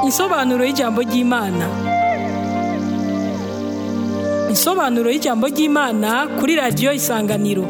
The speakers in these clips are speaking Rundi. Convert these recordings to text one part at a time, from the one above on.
Insobanuro y'ijambo ry'Imana. Insobanuro y'ijambo ry'Imana kuri radiyo Isanganiro.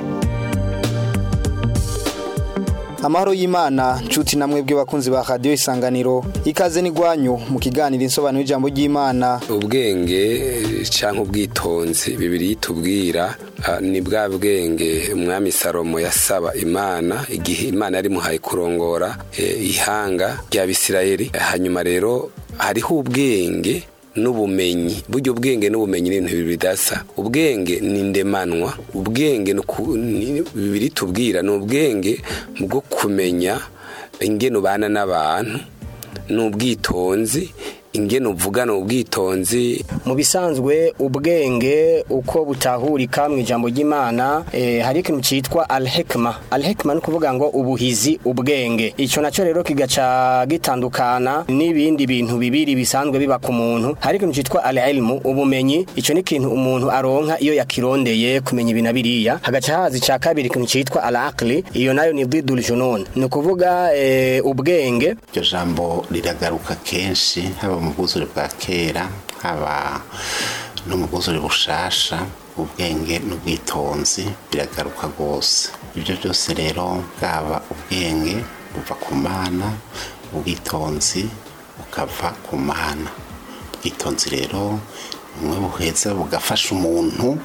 amahoro y'imana nshuti namwe bw'abakunzi ba radiyo isanganiro ikaze n'igwanyu mu kiganiro insobanuro y'ijambo ry'imana ubwenge cyangwa ubwitonzi bibiri tubwira ni bwa bwenge umwami salomo yasaba imana igihe imana yari muhaye kurongora ihanga rya bisirayeli hanyuma rero hariho ubwenge n'ubumenyi buryo ubwenge n'ubumenyi ni ibintu bibiri bidasa ubwenge ni ndemanwa ubwenge bibiri tubwira ni ubwenge bwo kumenya ingene ubana n'abantu n'ubwitonzi ingene uvugana ubwitonzi mu bisanzwe ubwenge uko butahurika mu ijambo ry'imana eh, hari ikintu cyitwa alhekma alhekma ni ukuvuga ngo ubuhizi ubwenge icyo nacyo rero kigaca gitandukana n'ibindi bintu bibiri bisanzwe biba ku muntu hari ikintu cyitwa alilmu ubumenyi icyo ni ikintu umuntu aronka iyo yakirondeye kumenya ibintu biriya hagaca haza icya kabiri ikintu cyitwa alaqli iyo nayo ni bidul junun ni ukuvuga eh, ubwenge iryo jambo riragaruka kenshi haba mu bwuzure bwa kera haba no mu bwuzure bushasha ubwenge n'ubwitonzi biragaruka rwose ibyo byose rero bwaba ubwenge buva ku mana ubwitonzi bukava ku mana ubwitonzi rero bumwe buheza bugafasha umuntu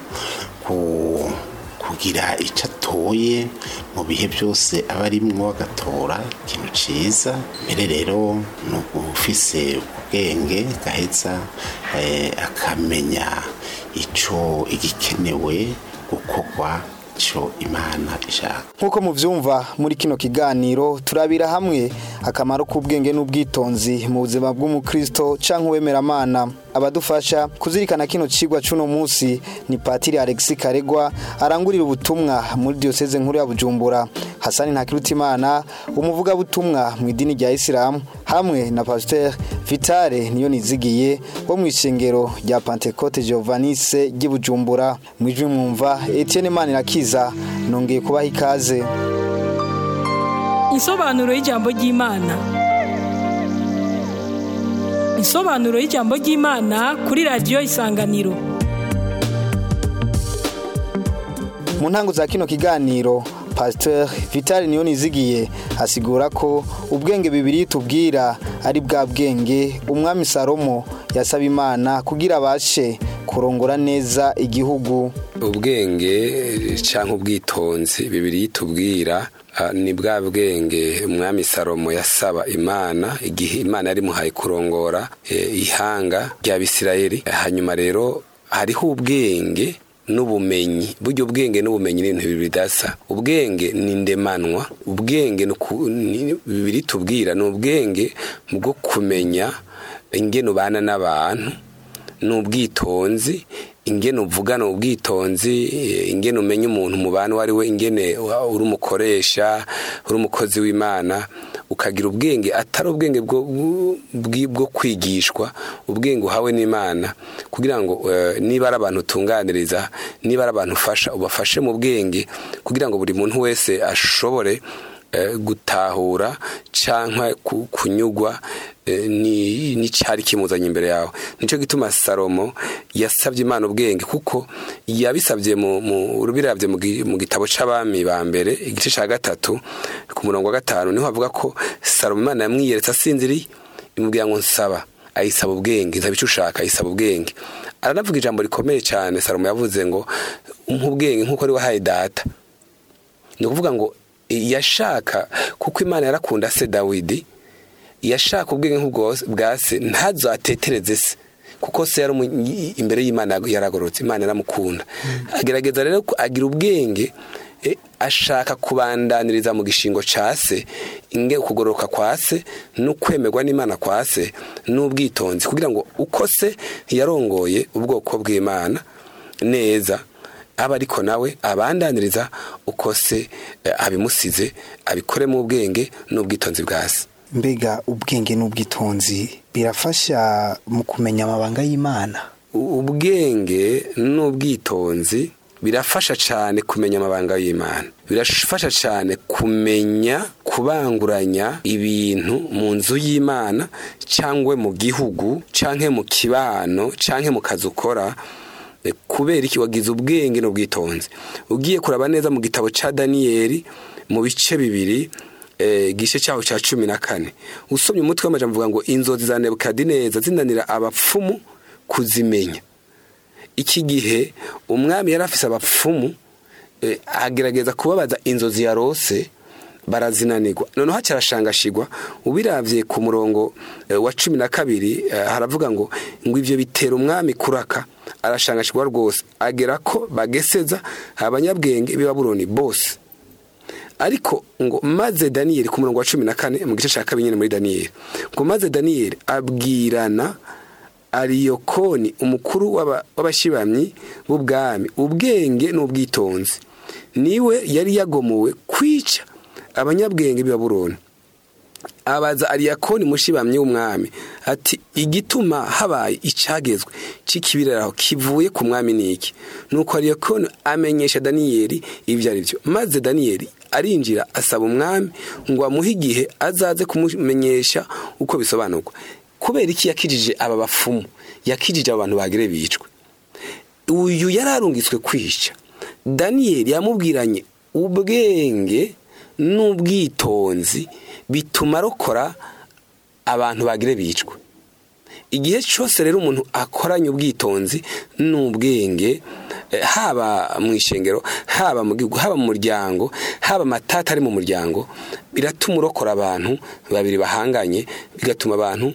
kugira icyo atoye mu bihe byose aba arimwo agatora ikintu cyiza mbere rero ni ufise ubwenge gaheza akamenya icyo igikenewe gukorwa icyo imana ishaka nk'uko mubyumva muri kino kiganiro turabira hamwe akamaro k'ubwenge n'ubwitonzi mu buzima bw'umukristo cyangwa uwemeramana abadufasha kuzirikana kino kigwa cy'uno munsi ni patiri alexis karegwa arangurira ubutumwa muri diyoseze nkuru ya bujumbura hasani ntakirutimana umuvugabutumwa mu idini rya isilamu hamwe na pasiteri vitale niyo nizigiye wo mu ishengero rya pantekote giovanise ry'i bujumbura mu ijwi mwumva etienne manirakiza nongeye kubaha ikaze Insobanuro y'ijambo ry'Imana. Insobanuro y'ijambo ry'Imana kuri radiyo Isanganiro. mu ntango za kino kiganiro pasiteri vitale niyo nizigiye asigura ko ubwenge bibiri tubwira ari bwa bwenge umwami salomo yasaba imana kugira abashe kurongora neza igihugu ubwenge cyangwa ubwitonzi bibiri tubwira ni bwa bwenge umwami salomo yasaba imana igihe imana yari muhaye kurongora ihanga rya bisirayeli hanyuma rero hariho ubwenge n'ubumenyi buryo ubwenge n'ubumenyi ni ibintu bibiri bidasa ubwenge ni ndemanwa ubwenge bibiri tubwira ni ubwenge bwo kumenya ingene ubana n'abantu n'ubwitonzi ingene uvugana ubwitonzi ingene umenya umuntu mubana uwo ari we ingene uri umukoresha uri umukozi w'imana ukagira ubwenge atari ubwenge bwo kwigishwa ubwenge uhawe n'imana kugira ngo niba ari abantu utunganiriza niba ari abantu ufasha ubafashe mu bwenge kugira ngo buri muntu wese ashobore gutahura cyangwa kunyugwa n'icyari kimuzanye imbere yawe nicyo gituma salomo yasabye imana ubwenge kuko yabisabye mu rubirabye mu gitabo cy'abami ba mbere igice cya gatatu ku murongo wa gatanu niho havuga ko salomo imana yamwiyeretse asinziriye imubwira ngo nsaba ayisaba ubwenge nsaba icyo ushaka ayisaba ubwenge aranavuga ijambo rikomeye cyane salomo yavuze ngo nk'ubwenge nk'uko ari wahaye data ni ukuvuga ngo yashaka kuko imana yarakunda se dawidi yashaka ubwenge bwa se ntazo atetereze se kuko se yari imbere y'imana yaragororotse imana yaramukunda agerageza rero agira ubwenge ashaka kubandaniriza mu gishingo cya se inge kugororoka kwa se no kwemerwa n'imana kwa se n'ubwitonzi kugira ngo uko se ntiyarongoye ubwoko bw'imana neza aba ariko nawe abandaniriza uko se abimusize abikoremo ubwenge n'ubwitonzi bwa se mbega ubwenge n'ubwitonzi birafasha mu kumenya amabanga y'imana ubwenge n'ubwitonzi birafasha cyane kumenya amabanga y'imana birafasha cyane kumenya kubanguranya ibintu mu nzu y'imana cyangwa mu gihugu cyangwa mu kibano cyangwa mu kazi ukora kubera iki wagize ubwenge n'ubwitonzi ugiye kuraba neza mu gitabo cya daniyeli mu bice bibiri igice cyaho cya cumi na kane usomye umutwe w'amajambo uvuga ngo inzozi za nebukadineza zinanira abapfumu kuzimenya iki gihe umwami yari afise abapfumu agerageza kubabaza inzozi yarose barazinanirwa noneho hacyarashangashigwa ubiravye ku murongo wa cumi na kabiri haravuga ngo ngo ivyo bitera umwami kuraka arashangashigwa rwose agera ko bageseza abanyabwenge b'ibabuloni bose ariko ngo maze daniyeli ku murongo wa cumi na kane mu gice cya kabiri nyine muri daniyeli ngo maze daniyeli abwirana ariyokoni umukuru w'abashibamyi b'ubwami ubwenge n'ubwitonzi niwe yari yagomowe kwica abanyabwenge b'ibabuloni abaza ariyakoni mushibamyi w'umwami ati igituma habaye icyagezwe cy'ikibiraraho kivuye ku mwami niki nuko ariyakoni amenyesha daniyeli ibyo ari byo maze daniyeli arinjira asaba umwami ngo amuhe igihe azaze kumumenyesha uko bisobanurwa kubera iki yakijije aba bafumu yakijije aba bantu bagire bicwe uyu yari arungitswe kwica daniyeli yamubwiranye ubwenge n'ubwitonzi bituma arokora abantu bagire bicwe igihe cyose rero umuntu akoranye ubwitonzi n'ubwenge haba mu ishengero haba mu gihugu haba mu muryango haba amatata ari mu muryango biratuma urokora abantu babiri bahanganye bigatuma abantu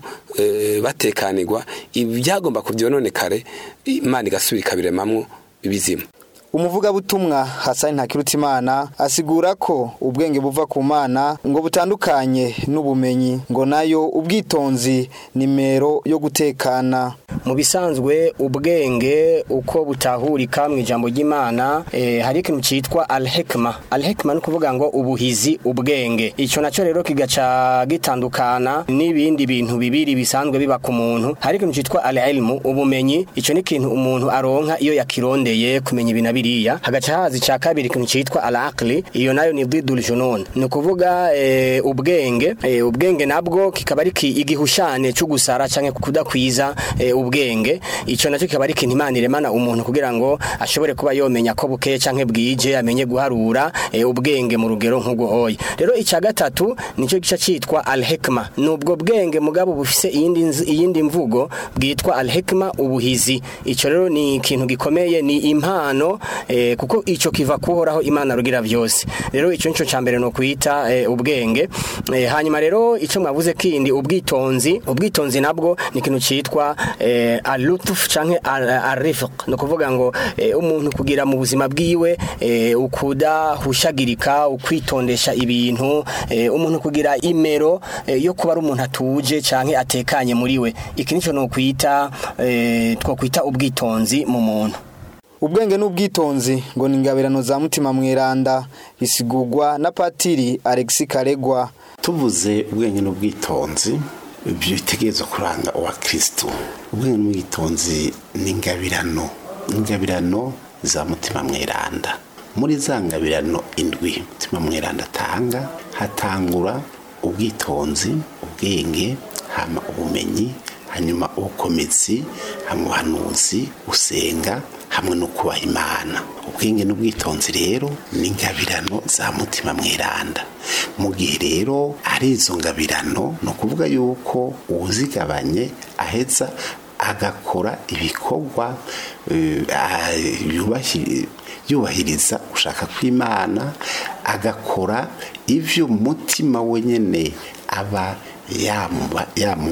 batekanirwa ibyagomba kubyononekare imana igasubira ikabiremamwo ibizima umuvugabutumwa hasani ntakirutimana asigura ko ubwenge buva ku mana ngo butandukanye n'ubumenyi ngo nayo ubwitonzi nimero yo gutekana mu bisanzwe ubwenge uko butahurika mu ijambo ry'imana eh, hari ikintu cyitwa alhekma alhekma ni ukuvuga ngo ubuhizi ubwenge icyo nacyo rero kigaca gitandukana n'ibindi bintu bibiri bisanzwe biba ku muntu hari ikintu cyitwa alilmu ubumenyi icyo ni ikintu umuntu aronka iyo yakirondeye kumenya ibintu biriya hagaca haza icya kabiri ikintu cyitwa alaqli iyo nayo ni didul junun ni ukuvuga eh, ubwenge eh, ubwenge nabwo kikaba ari igihushane cyo gusara cyangwa kudakwiza eh, ubwenge icyo nacyo kikaba ari ikintu imana iremana umuntu kugira ngo ashobore kuba yomenya ko bukeye cyangwa bwije amenye guharura eh, ubwenge mu rugero nk'ubwo hoye rero icya gatatu nicyo gice cyitwa alhekma ni ubwo bwenge mugabo bufise iyindi nz- iyindi mvugo bwitwa alhekma ubuhizi icyo rero ni ikintu gikomeye ni impano eh, kuko icyo kiva kuhoraho imana rugira byose rero icyo nicyo cya mbere ni ukwita eh, ubwenge eh, hanyuma rero icyo mwavuze kindi ubwitonzi ubwitonzi nabwo ni ikintu cyitwa eh, alutuf canke arifiq ni ukuvuga ngo eh, umuntu kugira mu buzima bwiwe eh, ukudahushagirika ukwitondesha ibintu eh, umuntu kugira imero eh, yo kuba ari umuntu atuje canke atekanye muri we iki nicyo ni ukwita eh, twokwita ubwitonzi mu muntu ubwenge n'ubwitonzi ngo ni ingabirano za mutima mweranda bisigurwa na patiri alexi karegwa tuvuze ubwenge n'ubwitonzi ibyo bitegereza kuranga uwa kirisitu ubwenge n'ubwitonzi ni ingabirano ingabirano za mutima mweranda muri za ngabirano indwi mutima mweranda atanga hatangura ubwitonzi ubwenge hama ubumenyi hanyuma ubukomezi hama ubuhanuzi usenga hamwe no kubaha imana ubwenge n'ubwitonzi rero ni ingabirano za mutima mweranda mu gihe rero ari izo ngabirano ni ukuvuga yuko uwuzigabanye aheza agakora ibikorwa eh, ah, yubahi- yubahiriza gushaka kw'imana agakora ibyo umutima we nyine aba yamuba-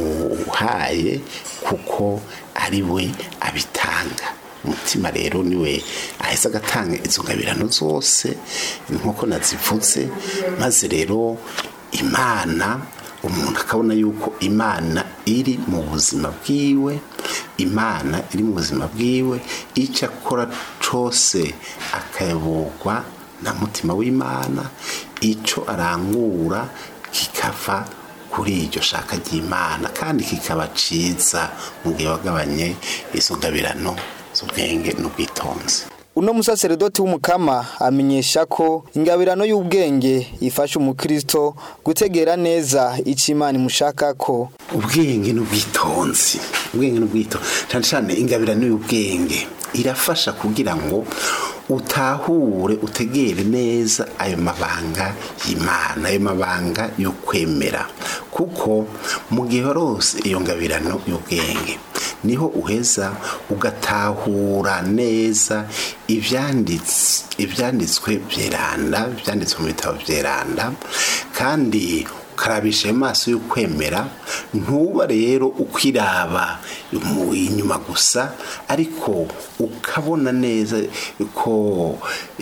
yamuhaye kuko ari we abitanga umutima rero niwe aheza agatanga izo ngabirano zose nk'uko nazivuze maze rero imana umuntu akabona yuko imana iri mu buzima bwiwe imana iri mu buzima bwiwe icyo akora cyose akayoborwa na mutima w'imana icyo arangura kikava kuri iryo shaka ry'imana kandi kikaba cyiza mu gihe wagabanye izo ngabirano z'ubwenge n'ubwitonzi uno musaseredoti w'umukama amenyesha ko ingabirano y'ubwenge ifasha umukristo gutegera neza icyo imana imushaka ko ubwenge n'ubwitonzi ubwenge n'ubwitonzi cyane cyane ingabirano y'ubwenge irafasha kugira ngo utahure utegere neza ayo mabanga y'imana ayo mabanga yo kwemera kuko mu gihe warose iyo ngabirano y'ubwenge niho uheza ugatahura neza ibyanditswe byeranda ibyanditswe mu bitabo byeranda kandi ukarabisha ayo maso y'ukwemera ntuba rero ukwiraba inyuma gusa ariko ukabona neza ko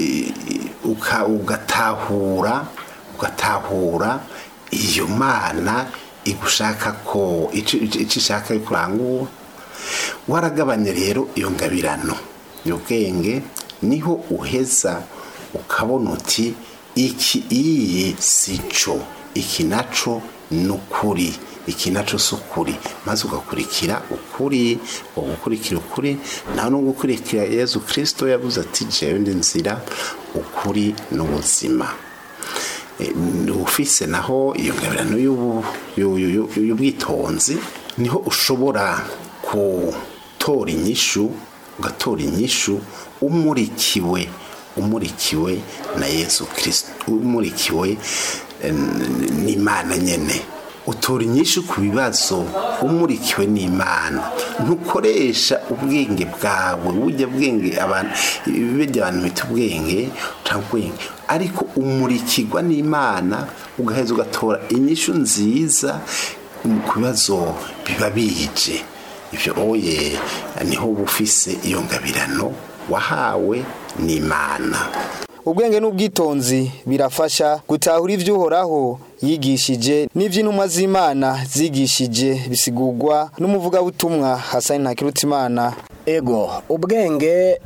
ugatahura ugatahura iyo mana igushaka ko icyo ishaka kurangura waragabanya rero iyo ngabirano y'ubwenge niho uheza ukabona uti iki iyi si cyo iki naco ni ukuri iki naco si ukuri maze ugakurikira ukuri ugukurikira ukuri nawe no gukurikira yezu kirisito yabuze ati jewe ndi nzira ukuri n'ubuzima ufise naho iyo ngabirano y'ubwitonzi niho ushobora gutora inyishu ugatora inyishu umurikiwe umurikiwe na yezu kirisito umurikiwe n'imana nyine utora inyinshi ku bibazo umurikiwe n'imana ntukoresha ubwenge bwawe bujya bwenge abantu bijya abantu bita ubwenge ubwenge ariko umurikirwa n'imana ugaheza ugatora inyishu nziza ku bibazo biba bije ibyo oye niho uba ufise iyo ngabirano wahawe n'imana ubwenge n'ubwitonzi birafasha gutahura iby'uhoraho yigishije n'iby'intumwa z'imana zigishije bisigurwa n'umuvugabutumwa hasani ntakirutimana ego ubwenge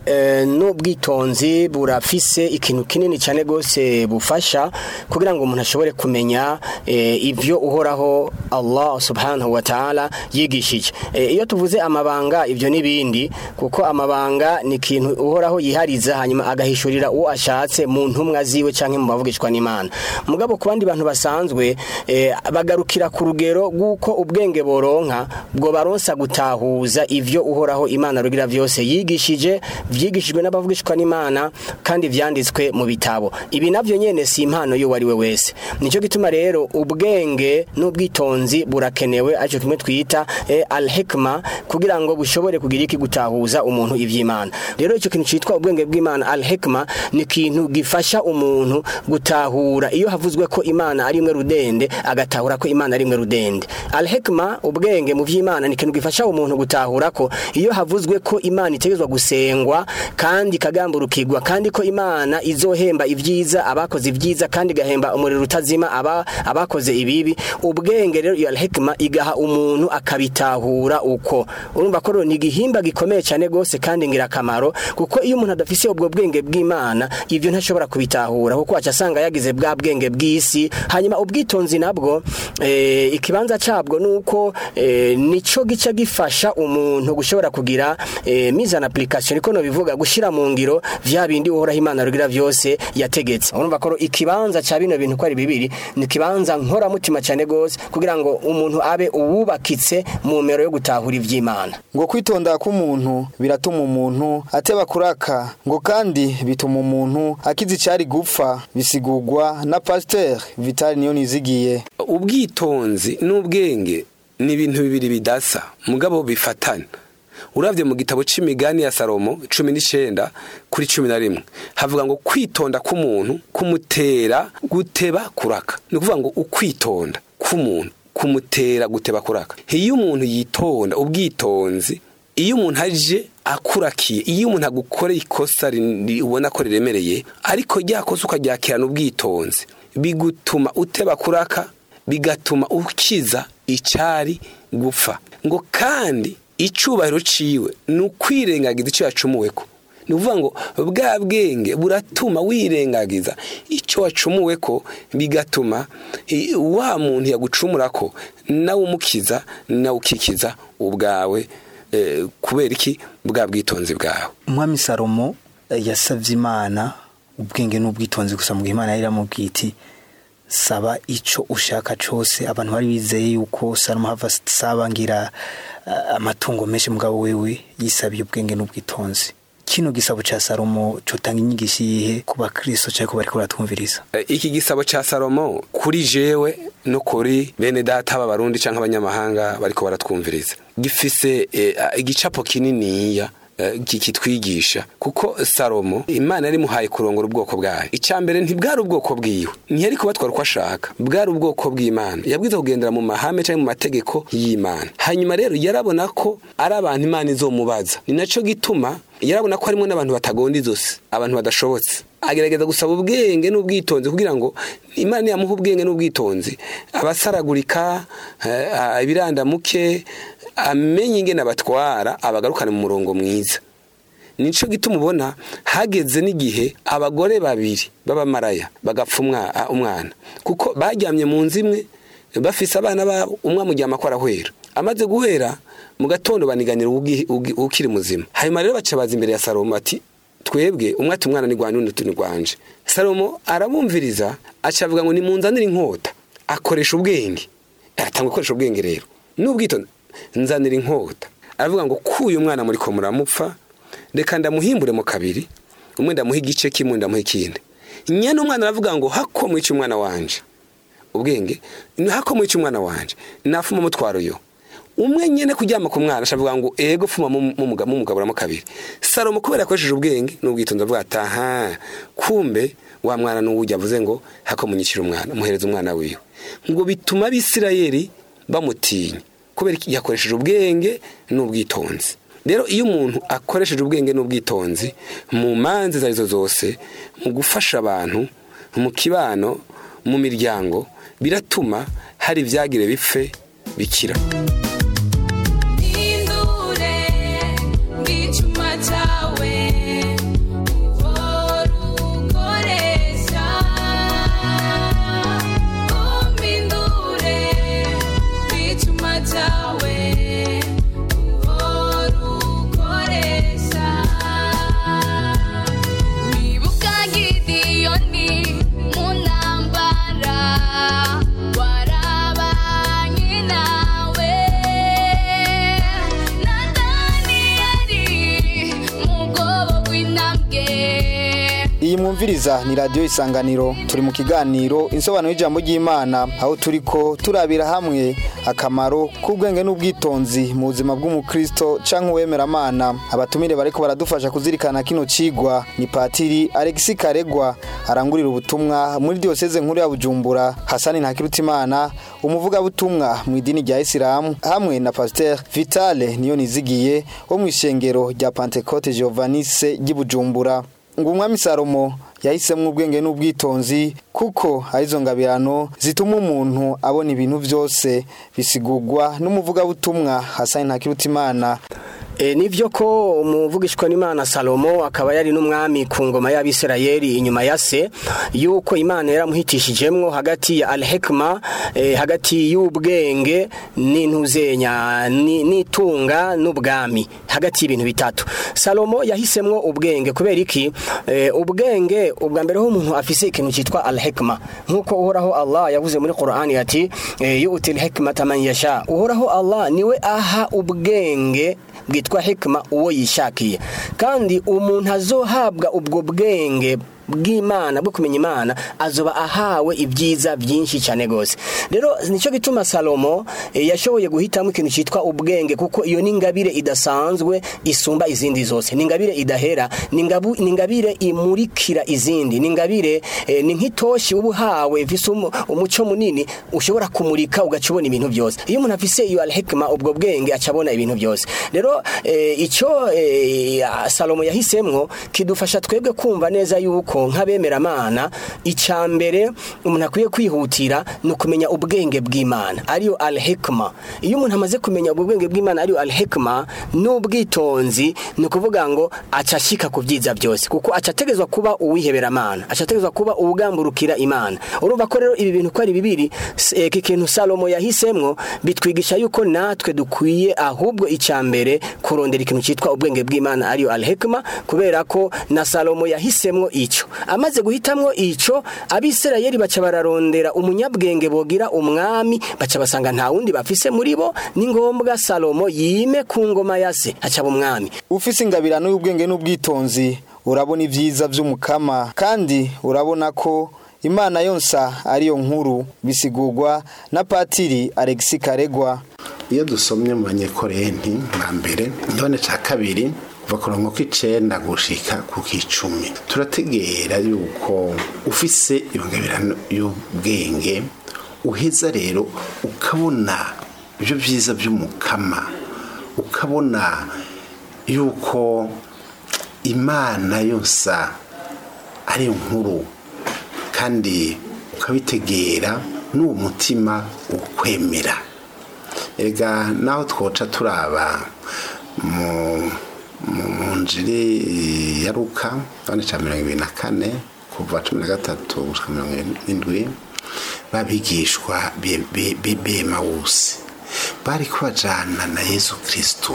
n'ubwitonzi burafise ikintu kinini cyane rwose bufasha kugira ngo umuntu ashobore kumenya ibyo uhoraho Allah subhanahu wa ta'ala yigishije iyo tuvuze amabanga ibyo n'ibindi kuko amabanga ni ikintu uhoraho yihariza hanyuma agahishurira uwo ashatse mu ntumwa ziwe cyangwa mu bavugishwa n'imana mugabo ku bandi bantu basanzwe bagarukira ku rugero rw'uko ubwenge boronka bwo baronsa gutahuza ibyo uhoraho imana rugira byose yigishije byigishijwe n'abavugishwa n'imana kandi byanditswe mu bitabo ibi nabyo nyene si impano y'uwo ari we wese nicyo gituma rero ubwenge n'ubwitonzi burakenewe aricyo kimwe twita eh, al-hikma kugira ngo bushobore kugira iki gutahuza umuntu ivy'imana rero icyo kintu citwa ubwenge bw'imana al-hikma ni ikintu gifasha umuntu gutahura iyo havuzwe ko imana ari imwe rudende agatahura ko imana ari imwe rudende al-hikma ubwenge mu vy'imana ni ikintu gifasha umuntu gutahura ko iyo havuzwe ko imana itegerezwa gusengwa kandi ikagamburukirwa kandi ko imana izohemba ibyiza abakoze ibyiza kandi igahemba umuriro utazima aba abakoze ibibi ubwenge rero iyo al-hikma igaha umuntu akabitahura uko urumva ko ni igihimba gikomeye cyane rwose kandi ngirakamaro kuko iyo umuntu adafise ubwo bwenge bw'imana ibyo ntashobora kubitahura kuko aca asanga yagize bwa bwenge bw'isi hanyuma ubwitonzi nabwo eh, ikibanza cabwo nuko eh, nico gica gifasha umuntu gushobora kugira eh, mise en application niko no bivuga gushira mu ngiro vya bindi uhoraho imana rugira vyose yategetse urumva ko ikibanza ca bino bintu ko ari bibiri ni ikibanza nkora mutima cyane gose kugira ngo umuntu abe uwubakitse mu mero yo gutahura ivy'imana ngo kwitonda k'umuntu biratuma umuntu ateba kuraka ngo kandi bituma umuntu akiza icyari gupfa bisigurwa na pasiteri vitali niyo nizigiye ubwitonzi n'ubwenge ni ibintu bibiri bidasa mugabo bifatana urabye mu gitabo c'imigani ya salomo cumi n'icenda kuri cumi na rimwe havuga ngo kwitonda k'umuntu kumutera guteba kuraka ni ukuvuga ngo ukwitonda k'umuntu kumutera guteba kuraka iyo umuntu yitonda ubwitonzi iyo umuntu aje akurakiye iyo umuntu agukoreye ikosa ubona ko riremereye ariko rya kosa ukaryakirana ubwitonzi bigutuma uteba kuraka bigatuma ukiza icyari gupfa ngo kandi icubahiro ciwe ni ukwirengagiza icyo yacumuweko ni ukuvuga ngo bwa bwenge buratuma wirengagiza icyo wacumuwe ko bigatuma wa muntu yagucumura ko nawe umukiza nawe ukikiza ubwawe kubera iki bwa bwitonzi bwawe umwami salomo eh, yasavye imana ubwenge n'ubwitonzi gusa mu gihe imana yari iramubwiye iti saba ico ushaka cose abantu bari bizeye yuko salomo hava saba ngira eh, amatungo menshi mugabo wewe yisabiye ubwenge n'ubwitonzi kino gisabo ca salomo cotanga inyigisho yihe ku bakristo canke ku bariko baratwumviriza Eh, iki gisabo ca salomo kuri jewe no kuri bene data b'abarundi canke abanyamahanga bariko baratwumviriza gifise eh, igicapo kininiya eh, ki- kitwigisha kuko salomo imana yari muhaye kurongora ubwoko bwayo icya mbere ntibwari ubwoko bwiwe ntiyari kubatwara uko ashaka bwari ubwoko bw'imana yabwiza kugendera mu mahame cyangwa mu mategeko y'imana hanyuma rero yarabona ko ari abantu imana izomubaza ni naco gituma yarabona ko harimo n'abantu batagonda izosi abantu badashobotse agerageza gusaba ubwenge n'ubwitonzi kugira ngo imana niyamuha ubwenge n'ubwitonzi abasaragurika eh, ibirandamuke amenye ingene abatwara abagarukane mu murongo mwiza nico gituma ubona hageze n'igihe abagore babiri b'abamaraya bagapfa umwa- a- umwana kuko baryamye mu nzu imwe bafise abana babo umwe amuryama ko arahwera amaze guhera mu gatondo baniganira ugi- ugi- ukiri muzima hanyuma rero baca baza imbere ya salomo ati twebwe umwe ati umwana ni rwanje undi ati ni rwanje salomo arabumviriza aca avuga ngo nimunzanire inkota akoresha ubwenge aratanga gukoresha ubwenge rero n'ubwitonzi nzanira inkota aravuga ngo kuyu mwana muri ko muramupfa reka ndamuhimbure mu kabiri umwe ndamuha igice kimwe ndamuha ikindi nyene umwana aravuga ngo hako mwica umwana wanje ubwenge ni hako mwica umwana wanje nafuma mutwaro yo umwe nyene kuryama ku mwana ashavuga ngo ego fuma mumugaburamo kabiri salomo kubera yakoresheje ubwenge n'ubwitonzi avuga ati aha kumbe wa mwana n'uwujya avuze ngo hako munyicira umwana muhereza umwana wiwe ngo bituma abisirayeli bamutinya kubera iki yakoresheje ubwenge n'ubwitonzi rero iyo umuntu akoresheje ubwenge n'ubwitonzi mu manza izo arizo zose mu gufasha abantu mu kibano mu miryango biratuma hari ibyagire bipfe bikira Indure ngicuma cyawe uhora ukoresha umpindure ngicuma cyawe uhora ukoresha wibuka gidiyoni mu ntambara warabanye nawe na daniyeli mu bwobo bw'intambwe iyi mwumviriza ni radiyo isanganiro turi mu kiganiro insobanuro y'ijambo ry'imana aho turi ko turabira hamwe akamaro k'ubwenge n'ubwitonzi mu buzima bw'umukristo cyangwa uwemeramana abatumire bariko baradufasha kuzirikana kino cigwa ni patiri alexi karegwa arangurira ubutumwa muri diyoseze nkuru ya bujumbura hasani ntakirutimana umuvugabutumwa mu idini rya isilamu hamwe na pasiteri vitale niyo nizigiye wo mu ishengero rya pantekote giovanise ry'i bujumbura ngo umwami salomo yahisemo ubwenge n'ubwitonzi kuko arizo ngabirano zituma umuntu abona ibintu byose bisigurwa n'umuvugabutumwa hasani ntakirutimana E, nivyo ko umuvugishwa n'Imana Salomo akaba yari n'umwami ku ngoma y'Abisirayeli inyuma ya se yuko Imana yaramuhitishijemwo hagati ya al-hikma e, hagati y'ubwenge n'intuzenya ni- n'itunga n'ubwami hagati y'ibintu bitatu Salomo yahisemwo ubwenge kubera iki e, ubwenge ubwa mbere ho umuntu afise ikintu cyitwa al-hikma nkuko uhoraho Allah yavuze muri Qur'ani ati e, yu'til hikmata man yasha uhoraho Allah niwe aha ubwenge bwitwa hikima uwo yishakiye kandi umuntu azohabwa ubwo bwenge bw'imana bwo kumenya imana azoba ahawe ibyiza byinshi cyane rwose rero nicyo gituma salomo eh, yashoboye guhitamo ikintu cyitwa ubwenge kuko iyo ni ingabire idasanzwe isumba izindi zose ni ingabire idahera ni ingabu- ni ingabire imurikira izindi ni ingabire eh, ni nk'itoshi uba uhawe ifise umu- umuco munini ushobora kumurika ugaca ubona ibintu byose iyo umuntu afise iyo alhikma ubwo bwenge aca abona ibintu byose rero eh, icyo eh, salomo yahisemwo kidufasha twebwe kumva neza yuko yuko nk'abemeramana icya mbere umuntu akwiye kwihutira ni ukumenya ubwenge bw'imana ariyo alhikma iyo umuntu amaze kumenya ubwo bwenge bw'imana ariyo alhikma n'ubwitonzi ni ukuvuga ngo aca ashyika ku byiza byose kuko aca ategezwa kuba uwiheberamana aca ategezwa kuba uwugamburukira imana urumva ko rero ibi bintu ko ari bibiri s- eh, iki kintu salomo yahisemwo bitwigisha yuko natwe dukwiye ahubwo icya mbere kurondera ikintu cyitwa ubwenge bw'imana ariyo alhikma kubera ko na salomo yahisemwo icyo amaze guhitamwo icyo abisirayeli baca bararondera umunyabwenge bogira umwami baca basanga nta wundi bafise muri bo ni ngombwa salomo yime ku ngoma ya se acaba umwami ufise ingabirano y'ubwenge n'ubwitonzi urabona ibyiza by'umukama kandi urabona ko imana yonsa ariyo nkuru bisigurwa na patiri alexi karegwa iyo dusomye mu banyekorenti bwa mbere ndabona cya kabiri kuva ku murongo k'icenda gushika ku k'icumi turategera yuko ufise ingabirano y'ubwenge uheza rero ukabona ibyo byiza by'umukama ukabona yuko imana yose ari nkuru kandi ukabitegera n'uwo mutima ukwemera ega naho twoca turaba mu mu- mu njiri ya ruka bane cya mirongo ibiri na kane kuva cumi na gatatu gushika mirongo irindwi babigishwa be- be- be- b'emawusi bari kubajana na yesu kristo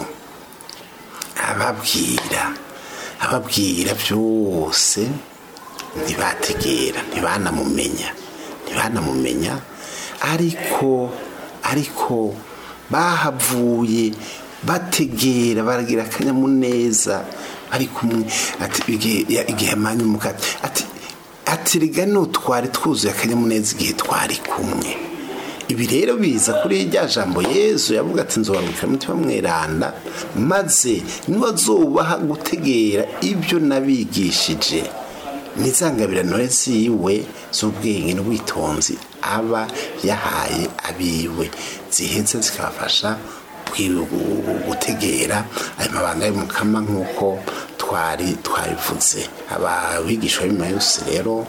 ababwira ababwira byose ntibategera ntibanamumenya ntibanamumenya ariko ariko bahavuye bategera baragira akanyamuneza bari kumwe ati igihe ya- igihe amanyumuka ati ati riga twari twuzuye akanyamuneza igihe twari kumwe ibi rero biza kuri rya jambo yezu yavuga ati nzobarukira umutima mweranda maze nibazubaha gutegera ibyo nabigishije nizangabirano ziwe z'ubwenge n'ubwitonzi aba yahaye abiwe ziheze zikabafasha kwi- gutegera ayo mabanga y'umukama nk'uko twari twabivuze ababigishwa b'imana yose rero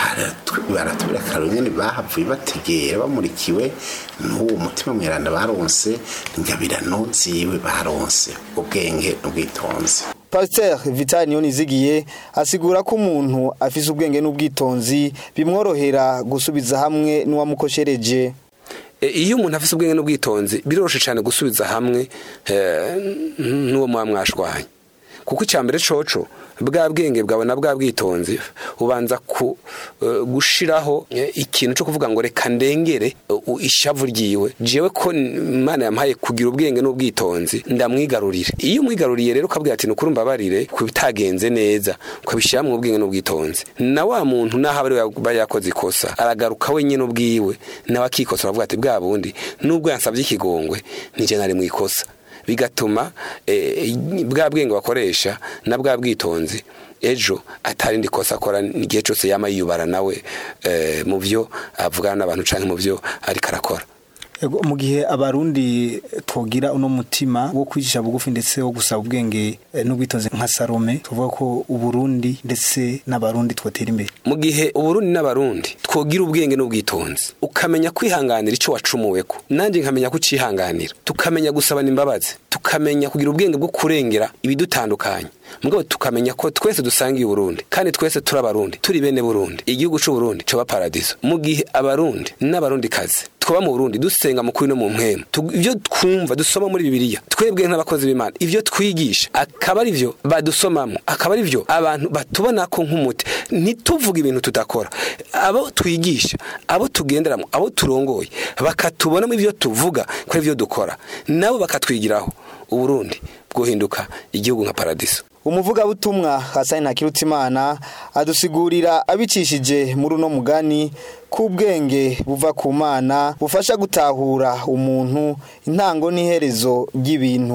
baratubira akararo nyine bahavuye bategera bamurikiwe n'uwo mutima mweranda baronse ingabirano ziwe baronse ubwenge n'ubwitonzi pasiteri vitali niyonizigiye asigura ko umuntu afise ubwenge n'ubwitonzi bimworohera gusubiza hamwe n'uwamukoshereje E, iyo umuntu afite ubwenge n'ubwitonzi biroroshye cyane gusubiza hamwe eh, n'uwo muba mwashwanye kuko icya mbere coco bwa bwenge bwawe na bwa bwitonzi ubanza ku eh, gushiraho eh, ikintu cyo kuvuga ngo reka ndengere uh, ishavu ryiwe jewe ko imana yampaye kugira ubwenge n'ubwitonzi ndamwigarurire iyo umwigaruriye rero ukabwira ati nukuri mbabarire ku bitagenze neza ukabishyira mu ubwenge n'ubwitonzi na wa muntu naho aba ari we yakoze ikosa aragaruka wenyine ubwiwe nawe akikosora avuga ati bwa bundi nubwo yansabye ikigongwe nije nari mu ikosa bigatuma eh, bwa bwenge bakoresha na bwa bwitonzi ejo atarindi kosa akora igihe cyose yama yiyubara nawe eh, mu byo avugana n'abantu canke mu byo ariko arakora Ego, mu gihe abarundi twogira uno mutima wo kwicisha bugufi ndetse wo gusaba ubwenge eh, n'ubwitonzi nka Salome tuvuga ko uburundi ndetse n'abarundi twotera imbere mu gihe uburundi n'abarundi twogira ubwenge n'ubwitonzi ukamenya kwihanganira icyo wacumuweko nanjye nkamenya kucihanganira tukamenya gusabana imbabazi tukamenya kugira ubwenge bwo kurengera ibidutandukanye mugabo tukamenya ko twese dusangiye uburundi kandi twese turi abarundi turi bene burundi igihugu c'uburundi coba paradiso mu gihe abarundi n'abarundi kazi twaba mu burundi dusenga mu kuri no mu mpemu Tu- ivyo twumva dusoma muri bibiliya twebwe nk'abakozi b'imana ivyo twigisha akaba ari vyo badusomamo akaba ari vyo abantu batubona ko nk'umuti ntituvuge ibintu tudakora abo twigisha abo tugenderamo abo turongoye bakatubonamo ivyo tuvuga ko ari vyo dukora nabo bakatwigiraho uburundi bwohinduka igihugu nka paradiso umuvugabutumwa hasani ntakirutimana adusigurira abicishije muri uno mugani k'ubwenge buva ku mana bufasha gutahura umuntu intango n'iherezo ry'ibintu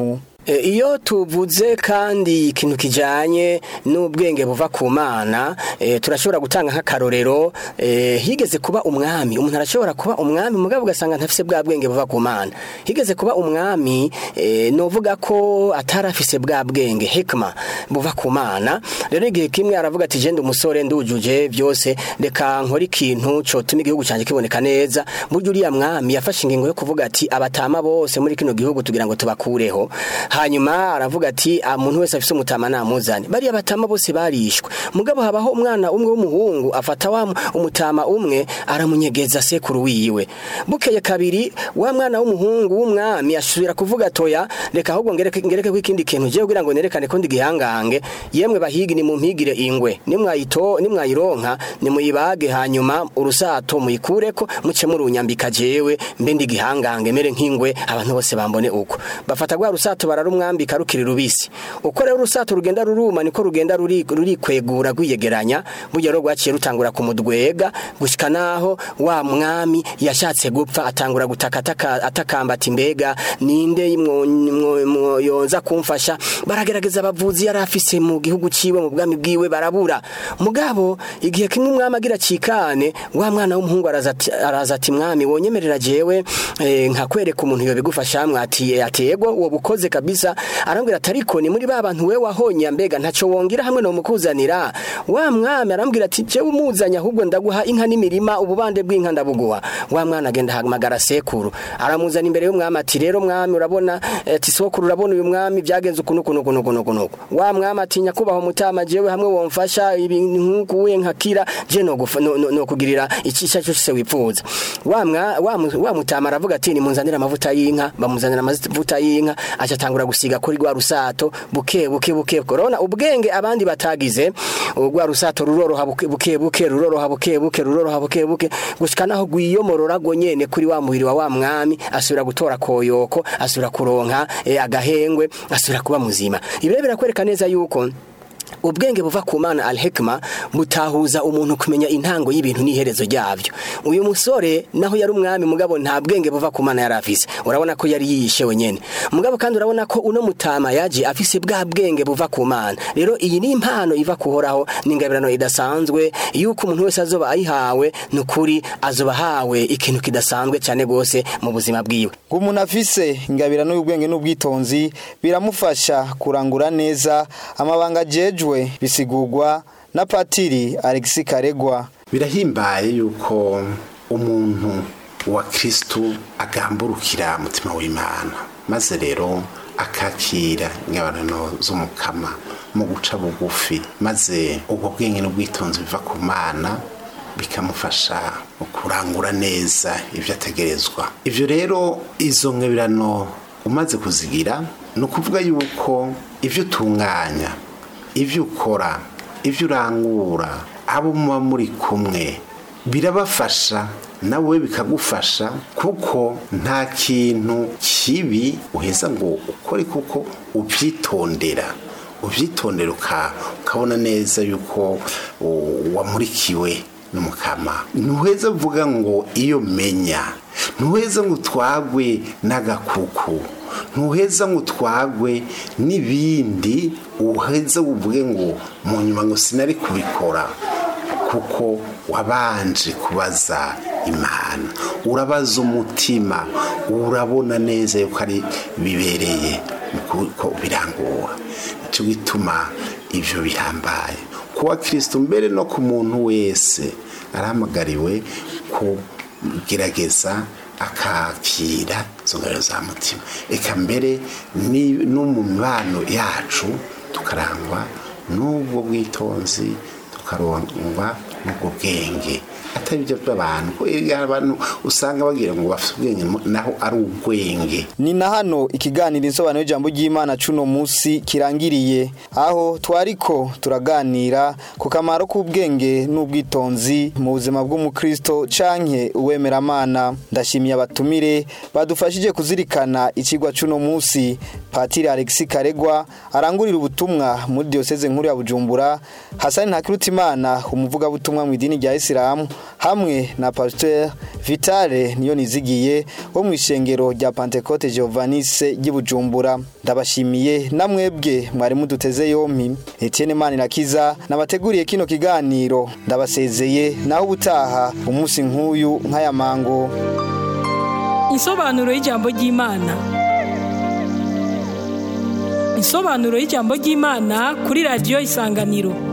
E, iyo tuvuze kandi ikintu kijanye n'ubwenge buva ku mana e, turashobora gutanga nk'akarorero e, higeze kuba umwami umuntu arashobora kuba umwami mugabo ugasanga ntafise bwa bwenge buva ku mana higeze kuba umwami e, novuga ko atarafise bwa bwenge hikma buva ku mana rero igihe kimwe aravuga ati jende umusore ndujuje byose reka nkora ikintu cotuma igihugu canje kiboneka neza burya uriya mwami yafashe ingingo yo kuvuga ati abatama bose muri kino gihugu tugira ngo tubakureho hanyuma aravuga ati "Ah, umuntu wese afise umutama namuzane bariya batama bose barishwe mugabo habaho umwana umwe w'umuhungu afata wa mu- umutama umwe aramunyegeza sekuru wiwe bukeye kabiri wa mwana w'umuhungu w'umwami asubira kuvuga toya reka ahubwo ngereke ngereke ko ikindi kintu je kugira ngo nerekane ko ndi gihangange yemwe bahigi ni mumpigire ingwe nimwayito nimwayironka nimuyibage hanyuma urusato muyikureko muce murunyambika jewe mbe ndi gihangange mere nk'ingwe abantu bose bambone uko bafata gwa rusato bararumwambika rukiri rubisi uko rero urusato rugenda ruruma niko rugenda ruri rurikwegura rwiyegeranya burya rero rwaciye rutangura kumudwega gushika naho wa mwami yashatse gupfa atangura gutaka ataka- atakamba ati mbega ninde mwo- mwo- mwo- yoza kumfasha baragerageza abavuzi yari afise mu gihugu ciwe mu bwami bwiwe barabura mugabo igihe kimwe umwami agira cikane wa mwana w'umuhungu araza ati- araza ati mwami wonyemerera jewe eh, nkakwereka umuntu yobigufasha mwati atego uwo bukoze kabisa arambwira ati ariko ni muri ba bantu we wahonye mbega ntaco wongira hamwe no mukuzanira wa mwami arambwira ati jewe umuzanya ahubwo ndaguha inka n'imirima ububande bw'inka ndabuguha wa mwana agenda ahamagara sekuru aramuzana imbere y'umwami ati rero mwami urabona eh, ati sokuru urabona uyu mwami byagenze ukuntu ukuntu ukuntu ukuntu ukuntu wa mwami ati nyakubaho mutama jewe hamwe womfasha ibintu nk'uku we nkakira je no gufa- no, no, no kugirira icisha cyose wipfuza wa mwa wa, mu- wa mutama aravuga ati nimunzanira amavuta y'inka bamuzanira amavuta y'inka aca atangura gusiga kuri rwa rusato buke buke buke korona ubwenge abandi batagize rwa rusato ruroroha buke buke buke ruroroha buke buke ruroroha buke buke gushika naho gwiyomorora go nyene kuri wa muhiri wa wa mwami asubira gutora koyoko asubira kuronka eh, agahengwe asubira kuba muzima ibi rero birakwereka neza yuko ubwenge buva ku mana al-hikma butahuza umuntu kumenya intango y'ibintu n'iherezo ryabyo uyu musore naho yari umwami mugabo nta bwenge buva ku mana yari afise urabona ko yari yiyishe wenyene mugabo kandi urabona ko uno mutama yaje afise bwa bwenge buva ku mana rero iyi ni impano iva kuhoraho ni ingabirano idasanzwe yuko umuntu wese azoba ayihawe ni ukuri azoba ahawe ikintu kidasanzwe cyane rwose mu buzima bwiwe ngo umuntu afise ingabirano y'ubwenge n'ubwitonzi biramufasha kurangura neza amabanga ajejwe bisigurwa na patiri Alexis Karegwa birahimbaye yuko umuntu wa kirisitu agamburukira umutima w'imana maze rero akakira ingabano z'umukama mu guca bugufi maze ubwo bwenge n'ubwitonzi biva ku mana bikamufasha mu kurangura neza ibyo ategerezwa ibyo rero izo ngabirano umaze kuzigira ni ukuvuga yuko ibyo utunganya ibyo ukora ibyo urangura abo muba muri kumwe birabafasha nawe bikagufasha kuko nta kintu kibi uheza ngo ukore kuko ubyitondera ubyitondera uka- ukabona neza yuko u- wamurikiwe n'umukama ntuheza uvuga ngo iyo menya ntuheza ngo utwagwe n'agakuku ntuheza ngo utwagwe n'ibindi uheza uvuge ngo mu nyuma ngo sinari kubikora kuko wabanje kubaza imana urabaza umutima urabona neza yuko ari bibereye ko birangura nicyo gituma ibyo bihambaye kuba kirisito mbere no ku muntu wese arahamagariwe kugerageza akakira izo ngaro za mutima reka mbere ni- no mu mibano yacu tukarangwa n'ubwo bwitonzi tukarangwa n'ubwo bwenge atari ibyo by'abantu ko iyo abantu usanga bagira ngo bafite ubwenge naho ari ubwenge ni na hano ikiganiro insobanuro y'ijambo ry'imana cuno munsi kirangiriye aho twariko turaganira ku kamaro k'ubwenge n'ubwitonzi mu buzima bw'umukristo canke uwemeramana ndashimiye abatumire badufashije kuzirikana ikigwa cuno munsi patiri alexis karegwa arangurira ubutumwa muri diyoseze nkuru ya bujumbura hasani ntakirutimana umuvugabutumwa mu idini rya isilamu hamwe na pasiteri Vitale niyo nizigiye wo mu ishengero rya Pentecote Giovannis ry'Ibujumbura ndabashimiye namwebwe mwari muduteze yompi Etienne Manirakiza nabateguriye kino kiganiro ndabasezeye naho ubutaha umunsi nk'uyu nk'aya mango Insobanuro y'ijambo ry'Imana. Insobanuro y'ijambo ry'Imana kuri radio Isanganiro.